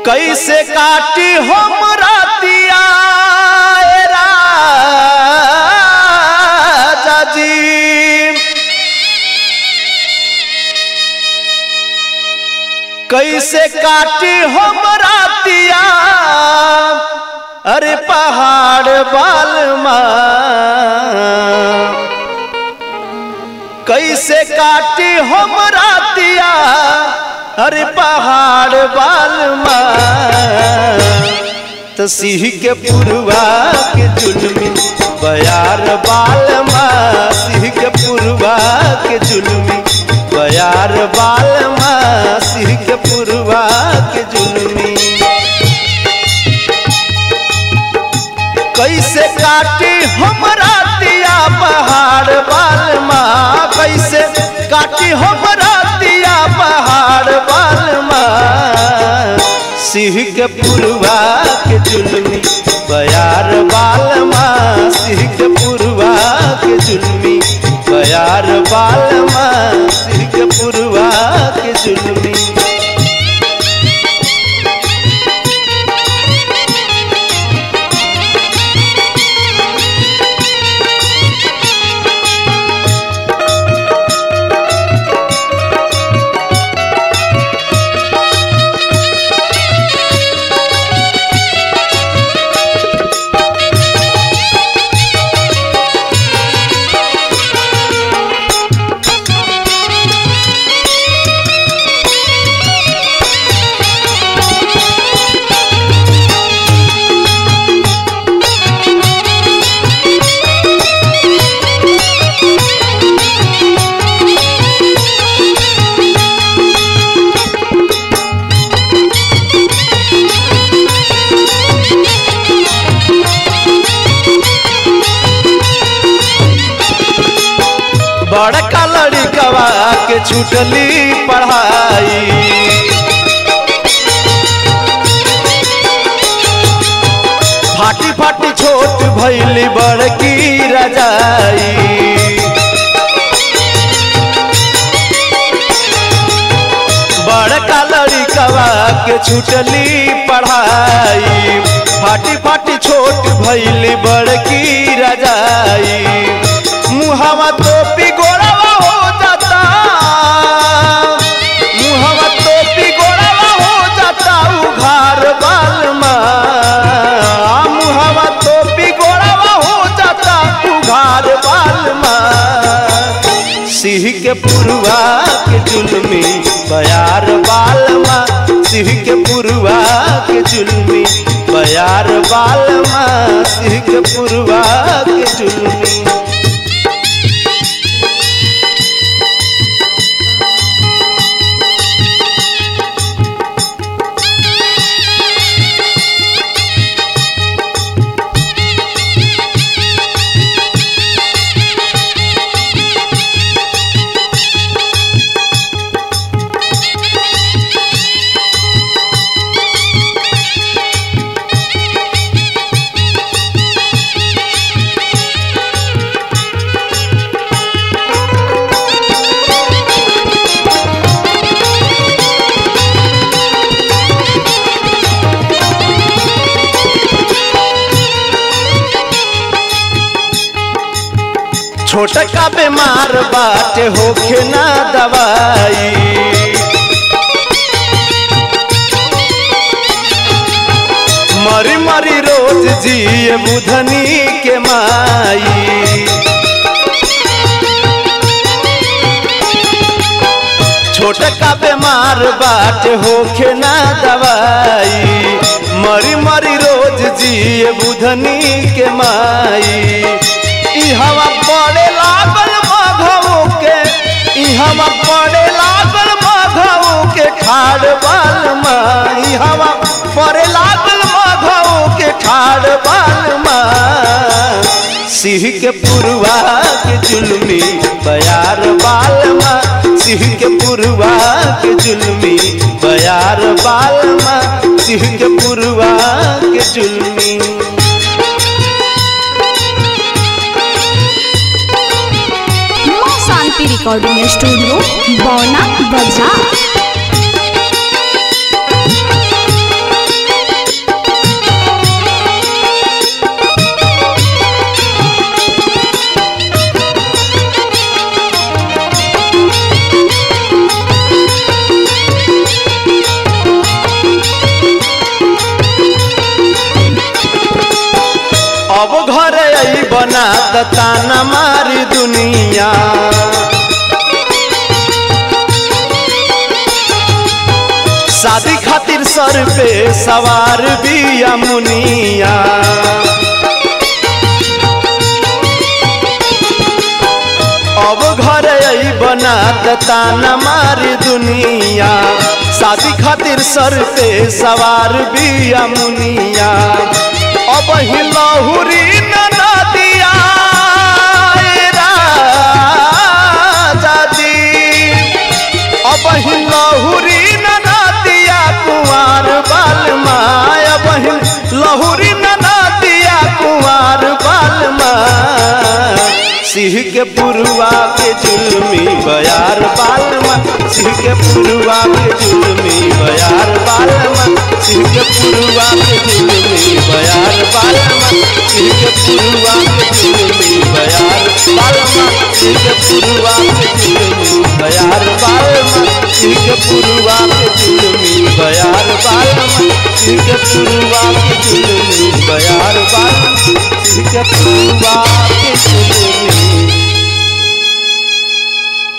कैसे काटी हम रातिया ए राजा जी कैसे काटी हम रातिया अरे पहाड़ बालमा कैसे काटी हम रातिया अरे पहाड़ बालमा तो सिंह के पुरवा के जुलमी बयार बालमा सिंह के पुरवा के जुलमी बयार बालमा सिंह के पुरवा के जुलमी कैसे काटी हम रातिया पहाड़ बालमा कैसे काटी हम रातिया पहाड़ बालमा सिंह के पुरवा के जुलमी बयार बालमा सिंह के पुरवा के जुलमी बयार बालमा सिंह के पुरवा के जुलमी बड़का लड़कवा के छुटली पढ़ाई फाटी फाटी छोट भैली बड़की रजाई बड़का लड़कवा के छुटली पढ़ाई फाटी फाटी छोट भैली बड़की रजाई मुहवा तो पिगोड़वा हो जाता मुहवा तो पिगोड़वा हो जाता उघार बालमा मुहवा तो पिगोड़वा हो जाता उघार बालमा सिंह के पुरवा के जुलमी बयार बालमा सिंह के पुरवा के जुलमी बयार बालमा सिंह के पुरवा के जुलमी छोटका बीमार बाटे होखे ना दवाई मरी मरी रोज जिए बुधनी के माई छोटका बीमार बाटे होखे ना दवाई मरी मरी रोज जिए बुधनी के माई ई हवा पड़े लागल माघवो के ई हवा पड़े लागल माघवो के ठाड़ बालमा ई हवा पड़े लागल माघवो के ठाड़ बालमा सिंह के पुरवा के जुलमी बयार बालमा सिंह के पुरवा के जुलमी बयार बालमा सिंह के पुरवा के जुलमी माँ शांति रिकॉर्डिंग स्टूडियो बौना बजा ताना मारी दुनिया शादी खातिर सर पे सवार बिया मुनिया अब घर आई बना ताना मारी दुनिया शादी खातिर सर पे सवार बिया मुनिया अब ही लहुरी ना दिया राजा अब ही लहुरी ना दिया कुंवर बाल माया बहिन लहुरी ना दिया कुंवर बाल सिंह के पुरुआ के जुलमी बयार बालमा सिंह के पुरुआ के जुलमी बयार बालमा सिंह के पुरुआ के जुलमी बयार बालमा सिंह के पुरुआ के जुलमी बयार बालमा सिंह के पुरुआ के जुलमी बयार बालमा सिंह के पुरुआ के जुलमी बयार बालमा सिंह के पुरुआ के जुलमी बयार बालमा सिंह के पुरुआ